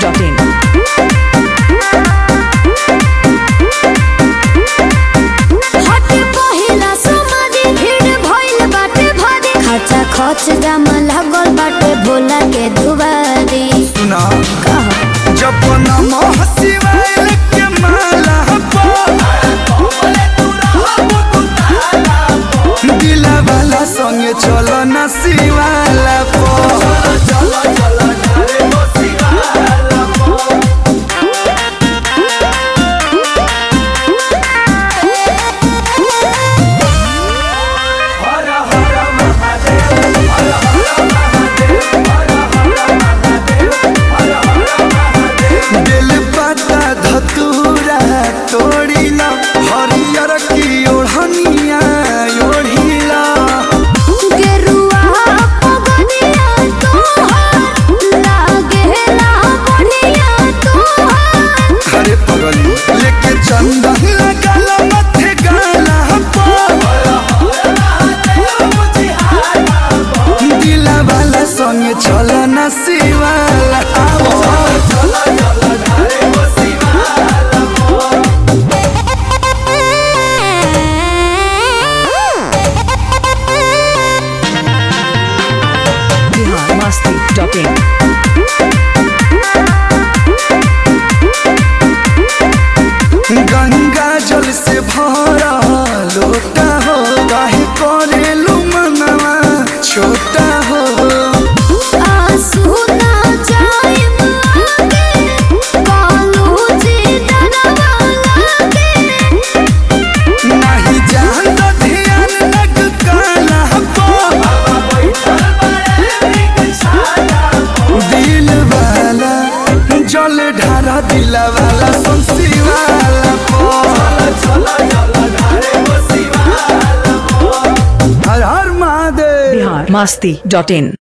biharmasti.in हटे पहिला समाधि भीड़ भइल बाटे भारी खर्चा खर्च जामा लागल बाटे भोला के दुबारी सुना कह जब नमः शिवाय के माला पो दिला वाला संगे चलो न शिवाला पो दिल पता धतूरा तोड़िला हरियर की ओढ़निया ओढ़िला गेरुआ पगनिया तोहार लागेला बढ़िया तोहार अरे पगली लेके चंदन लगाला मथे गाला पो दिला वाला संगे चलो न शिवाला आवो biharmasti.in गंगा जल से भरा लोटा हो काहे करेलू मनवा छोटा हो आंसू ना जाइम आगे कालू जी डरवा लागे नहीं जान तो ध्यान लग काला पो दिल वाला जल ढारा दिल वाला सुनसी वाला पो हर हर महादेव biharmasti.in